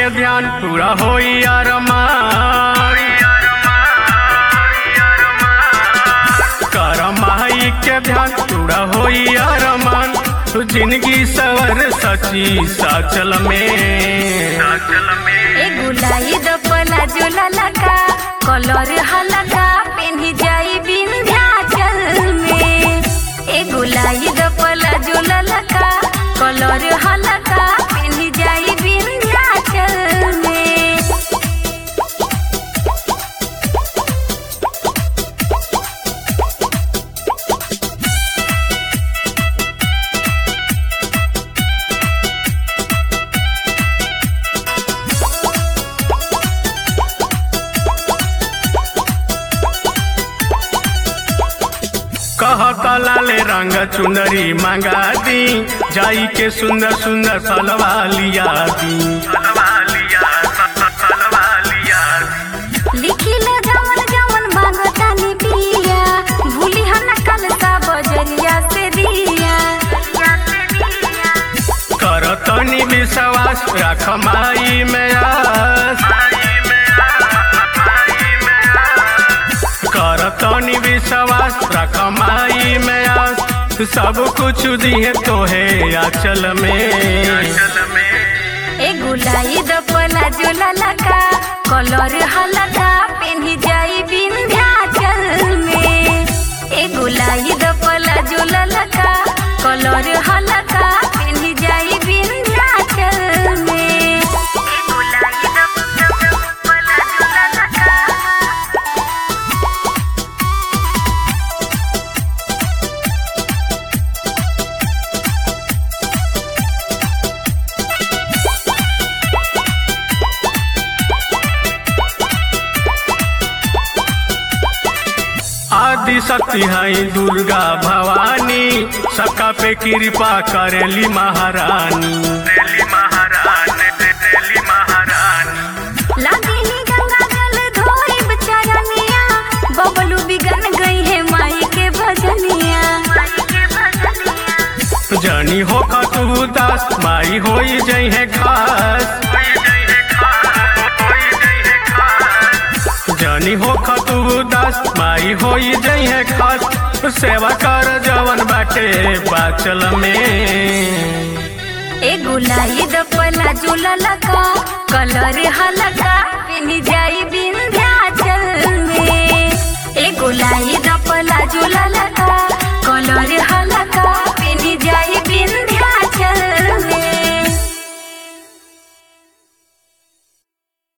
के ध्यान पूरा होई अरमान कर माई के ध्यान पूरा होई अरमान तू जिंदगी सवर सची साचल में साचल में ए गुलाई दपला जोला लगा कलर हलका पेन्ही जाई विंध्याचल में ए गुलाई दपला जोला लगा कलर हलका पेन्ही जाई विंध्याचल में कह कलाले रंग चुनरी मंगा दी जाई के सुंदर सुंदर फलवा लिया दी लिखिला जवन जवन मांगतानी पिया भूली हन कल सा बजरिया से दिया कर तनी विश्वास रख माई में आस कर तनी विश्वास रख माई में आस सब कुछ दिए तोहे आचल में ए गुलाई दपला जोला लगा कलर हलका पेन्ही जाई विंध्याचल में ए गुलाई दपला जोला लगा कलर हलका पेन्ही जाई विंध्याचल में ए गुलाई दपला जोला लगा आदि शक्ति है दुर्गा भवानी सबका पे कृपा करेली महारानी लागिनी गंगा जल धोइब चरनिया बबलू बिगन गई है माई के भजनिया जनी हो तू दास माई होई जई है खास जनी हो तू दास माई होई जई है खास सेवा कर जवन बाटे बाचल में ए गुलाई दपला जुला लगा कलर हलका पेनी जा